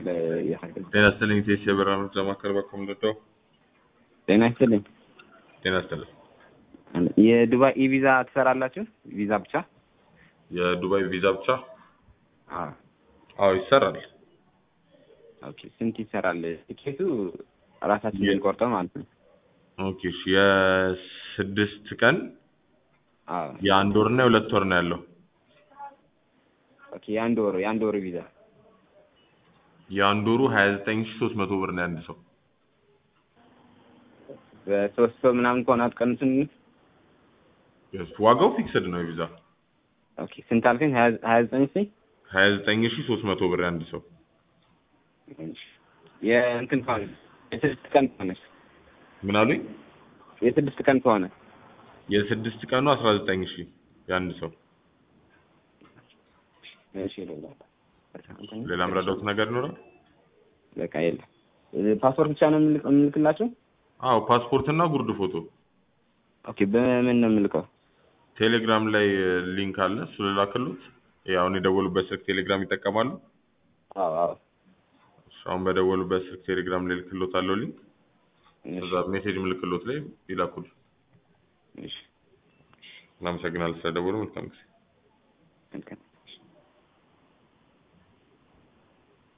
የሀገር ጤና ይስጥልኝ ቴስ የበራ ምርጫ ማዕከል በኩል ልደው ጤና ይስጥልኝ። ጤና ይስጥልኝ። የዱባይ ኢቪዛ ትሰራላችሁ? ቪዛ ብቻ? የዱባይ ቪዛ ብቻ? አዎ። አዎ ይሰራል። ኦኬ። ስንት ይሰራል? ቲኬቱ ራሳችን የ- የምንቆርጠው ማለት ነው? ኦኬ እሺ። የስድስት ቀን አዎ። የአንድ ወር እና የሁለት ወር ነው ያለው። ኦኬ። የአንድ ወር የአንድ ወር ቪዛ የአንድ ወሩ ሀያ ዘጠኝ ሺ ሶስት መቶ ብር ነው የአንድ ሰው። በሶስት ሰው ምናምን ከሆነ አትቀንሱም? የስ- ዋጋው ፊክስድ ነው የቪዛ ኦኬ። ስንት አልከኝ? ሀያ ሀያ ዘጠኝ ሺ ሀያ ዘጠኝ ሺ ሶስት መቶ ብር የአንድ ሰው። የእንትን ከሆነ የስድስት ቀን ከሆነ ምን አሉኝ? የስድስት ቀን ከሆነ የስድስት ቀኑ አስራ ዘጠኝ ሺ የአንድ ሰው። እሺ። ሌላ ሌላ ምረዳውት ነገር ይኖራል? በቃ የለም። ፓስፖርት ብቻ ነው የምልክ- የምልክላቸው? አዎ ፓስፖርት እና ጉርድ ፎቶ። ኦኬ። በምን ነው የምልከው? ቴሌግራም ላይ ሊንክ አለ፣ እሱ ልላክሎት። ያው አሁን የደወሉበት ስልክ ቴሌግራም ይጠቀማሉ። አዎ አዎ። እሱ አሁን በደወሉበት ስልክ ቴሌግራም ላይ ልክሎት አለው ሊንክ። እሺ፣ እዛ ሜሴጅ ምልክሎት ላይ ይላኩል። እሺ። እናመሰግናለን ስለደወሉ። መልካም ጊዜ